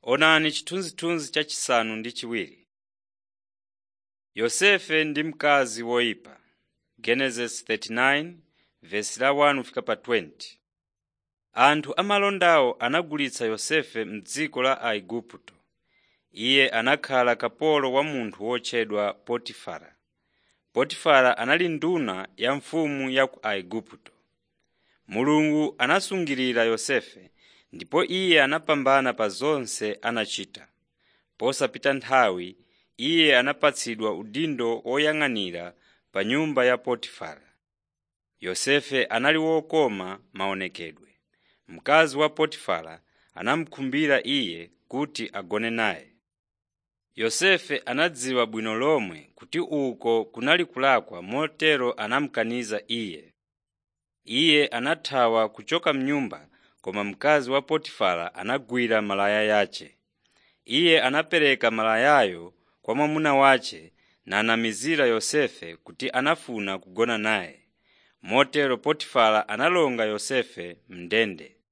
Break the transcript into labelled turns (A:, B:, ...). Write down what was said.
A: Onani chithunzithunzi chachisanu ndi chiwiri. Yosefe ndi mkazi woyipa Genesis 39 verse la 1 kufika pa 20. Anthu amalondawo anagulitsa Yosefe m'dziko la Aigupto. Iye anakhala kapolo wa munthu wotchedwa Potifara. Potifara anali nduna ya mfumu ya ku Aigupto. Mulungu anasungirira Yosefe ndipo iye anapambana pa zonse anachita. Posapita nthawi iye anapatsidwa udindo woyang'anira pa nyumba ya Potifara. Yosefe anali wokoma maonekedwe. Mkazi wa Potifara anamukhumbira iye kuti agone naye. Yosefe anadziwa bwino lomwe kuti uko kunali kulakwa motero anamukaniza iye. Iye anathawa kuchoka m'nyumba koma mkazi wa Potifara anagwira malaya yace. Iye anapereka malayayo kwa mwamuna wace nanamizira Yosefe kuti anafuna kugona naye. Motero Potifara analonga Yosefe m'ndende.